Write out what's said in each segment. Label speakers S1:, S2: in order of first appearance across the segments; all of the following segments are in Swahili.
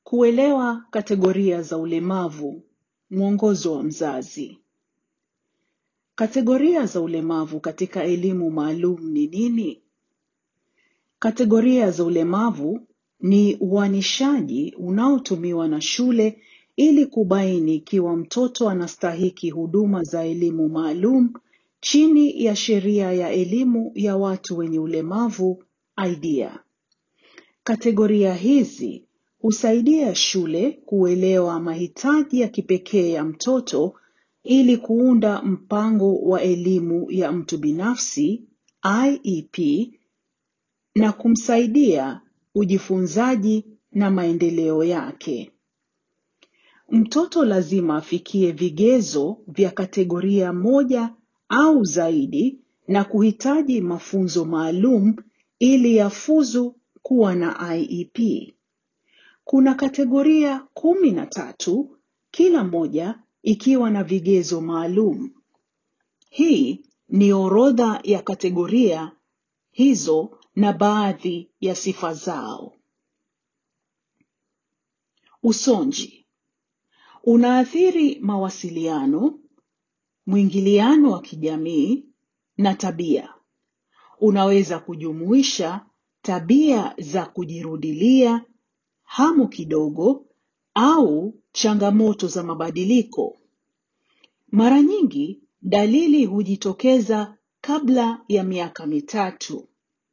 S1: Kuelewa kategoria za ulemavu. Mwongozo wa mzazi. Kategoria za ulemavu katika elimu maalum ni nini? Kategoria za ulemavu ni uanishaji unaotumiwa na shule ili kubaini ikiwa mtoto anastahiki huduma za elimu maalum chini ya sheria ya elimu ya watu wenye ulemavu idea. Kategoria hizi husaidia shule kuelewa mahitaji ya kipekee ya mtoto ili kuunda mpango wa elimu ya mtu binafsi IEP na kumsaidia ujifunzaji na maendeleo yake. Mtoto lazima afikie vigezo vya kategoria moja au zaidi na kuhitaji mafunzo maalum ili yafuzu kuwa na IEP. Kuna kategoria kumi na tatu, kila moja ikiwa na vigezo maalum. Hii ni orodha ya kategoria hizo na baadhi ya sifa zao. Usonji unaathiri mawasiliano, mwingiliano wa kijamii na tabia. Unaweza kujumuisha tabia za kujirudilia, hamu kidogo au changamoto za mabadiliko. Mara nyingi dalili hujitokeza kabla ya miaka mitatu.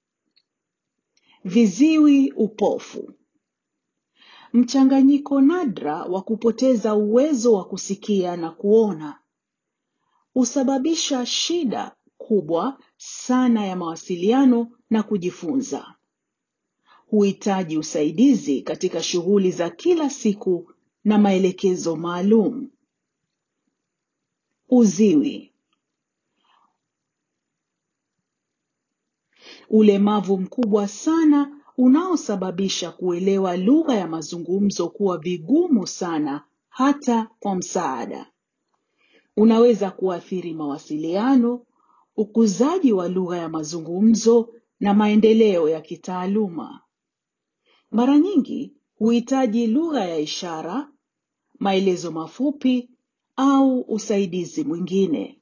S1: Viziwi upofu. Mchanganyiko nadra wa kupoteza uwezo wa kusikia na kuona. Husababisha shida kubwa sana ya mawasiliano na kujifunza. Huhitaji usaidizi katika shughuli za kila siku na maelekezo maalum. Uziwi. Ulemavu mkubwa sana unaosababisha kuelewa lugha ya mazungumzo kuwa vigumu sana hata kwa msaada. Unaweza kuathiri mawasiliano, ukuzaji wa lugha ya mazungumzo na maendeleo ya kitaaluma. Mara nyingi huhitaji lugha ya ishara, maelezo mafupi au usaidizi mwingine.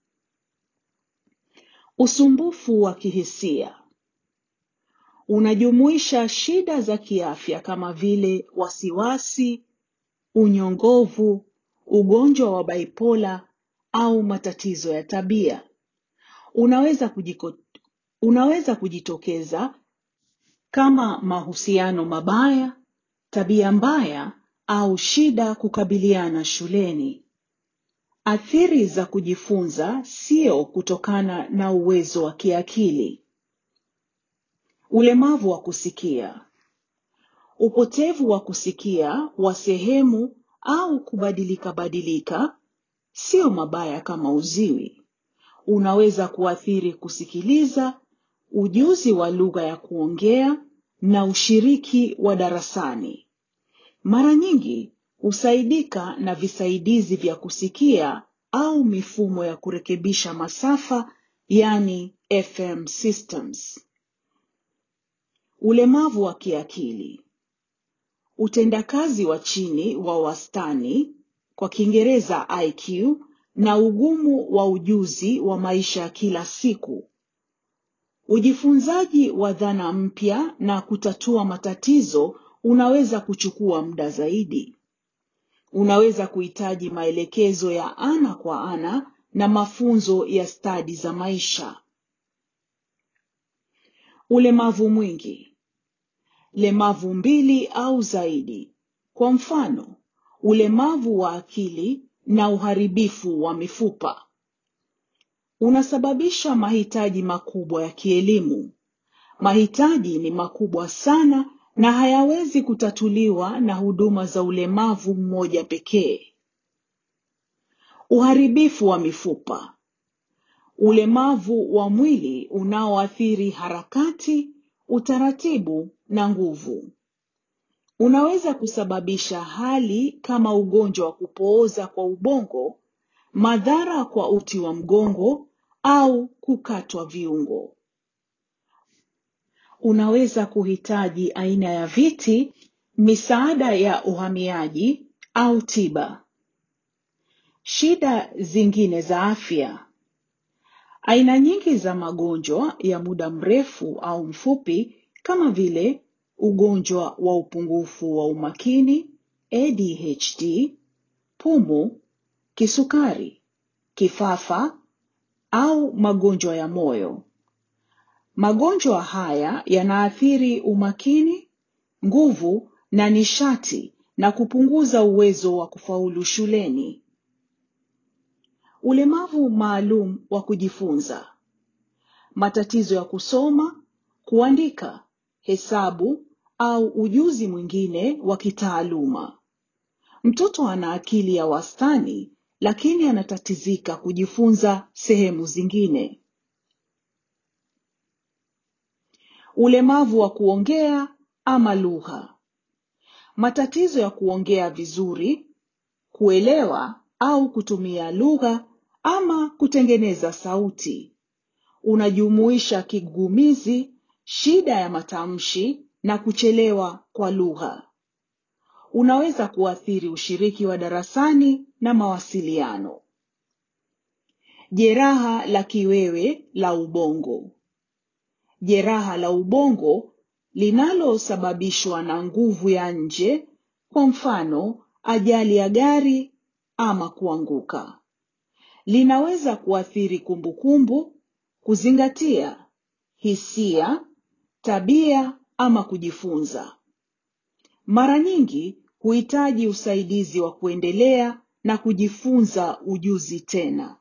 S1: Usumbufu wa kihisia unajumuisha shida za kiafya kama vile wasiwasi, unyongovu, ugonjwa wa baipola au matatizo ya tabia. Unaweza, kujiko, unaweza kujitokeza kama mahusiano mabaya, tabia mbaya au shida kukabiliana shuleni. Athiri za kujifunza sio kutokana na uwezo wa kiakili. Ulemavu wa kusikia. Upotevu wa kusikia wa sehemu au kubadilika badilika sio mabaya kama uziwi. Unaweza kuathiri kusikiliza, ujuzi wa lugha ya kuongea na ushiriki wa darasani. Mara nyingi husaidika na visaidizi vya kusikia au mifumo ya kurekebisha masafa, yani FM systems. Ulemavu wa kiakili. Utendakazi wa chini wa wastani, kwa Kiingereza IQ, na ugumu wa ujuzi wa maisha ya kila siku. Ujifunzaji wa dhana mpya na kutatua matatizo unaweza kuchukua muda zaidi. Unaweza kuhitaji maelekezo ya ana kwa ana na mafunzo ya stadi za maisha. Ulemavu mwingi. Lemavu mbili au zaidi. Kwa mfano, ulemavu wa akili na uharibifu wa mifupa. Unasababisha mahitaji makubwa ya kielimu. Mahitaji ni makubwa sana na hayawezi kutatuliwa na huduma za ulemavu mmoja pekee. Uharibifu wa mifupa. Ulemavu wa mwili unaoathiri harakati, utaratibu na nguvu. Unaweza kusababisha hali kama ugonjwa wa kupooza kwa ubongo, madhara kwa uti wa mgongo au kukatwa viungo. Unaweza kuhitaji aina ya viti misaada ya uhamiaji au tiba, shida zingine za afya, aina nyingi za magonjwa ya muda mrefu au mfupi kama vile ugonjwa wa upungufu wa umakini ADHD, pumu, kisukari, kifafa au magonjwa ya moyo. Magonjwa haya yanaathiri umakini, nguvu na nishati na kupunguza uwezo wa kufaulu shuleni. Ulemavu maalum wa kujifunza, matatizo ya kusoma, kuandika, hesabu au ujuzi mwingine wa kitaaluma. Mtoto ana akili ya wastani lakini anatatizika kujifunza sehemu zingine. Ulemavu wa kuongea ama lugha, matatizo ya kuongea vizuri, kuelewa au kutumia lugha ama kutengeneza sauti. Unajumuisha kigugumizi, shida ya matamshi na kuchelewa kwa lugha. Unaweza kuathiri ushiriki wa darasani na mawasiliano. Jeraha la kiwewe la ubongo. Jeraha la ubongo linalosababishwa na nguvu ya nje, kwa mfano ajali ya gari ama kuanguka. Linaweza kuathiri kumbukumbu, kuzingatia, hisia, tabia ama kujifunza. Mara nyingi huhitaji usaidizi wa kuendelea na kujifunza ujuzi tena.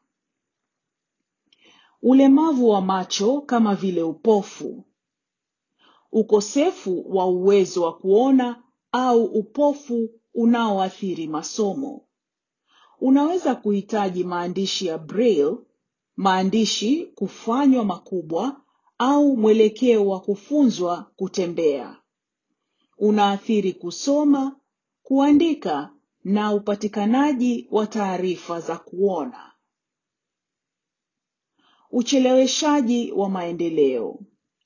S1: Ulemavu wa macho kama vile upofu, ukosefu wa uwezo wa kuona au upofu unaoathiri masomo. Unaweza kuhitaji maandishi ya braille, maandishi kufanywa makubwa au mwelekeo wa kufunzwa kutembea. Unaathiri kusoma, kuandika na upatikanaji wa taarifa za kuona. Ucheleweshaji wa maendeleo.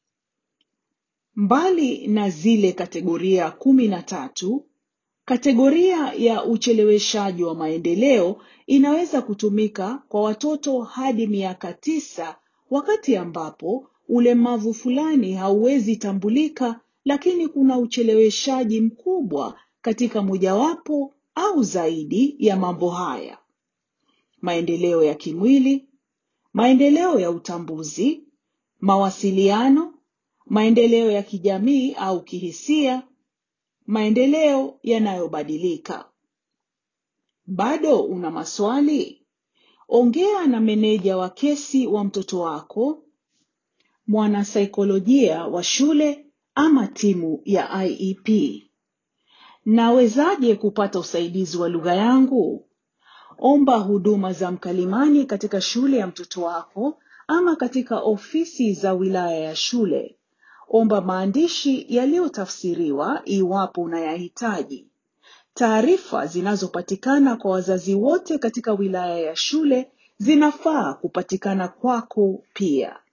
S1: Mbali na zile kategoria kumi na tatu, kategoria ya ucheleweshaji wa maendeleo inaweza kutumika kwa watoto hadi miaka tisa wakati ambapo ulemavu fulani hauwezi tambulika lakini kuna ucheleweshaji mkubwa katika mojawapo au zaidi ya mambo haya: maendeleo ya kimwili, maendeleo ya utambuzi, mawasiliano, maendeleo ya kijamii au kihisia, maendeleo yanayobadilika. Bado una maswali? Ongea na meneja wa kesi wa mtoto wako, mwanasaikolojia wa shule ama timu ya IEP. Nawezaje kupata usaidizi wa lugha yangu? Omba huduma za mkalimani katika shule ya mtoto wako ama katika ofisi za wilaya ya shule. Omba maandishi yaliyotafsiriwa iwapo unayahitaji. Taarifa zinazopatikana kwa wazazi wote katika wilaya ya shule zinafaa kupatikana kwako pia.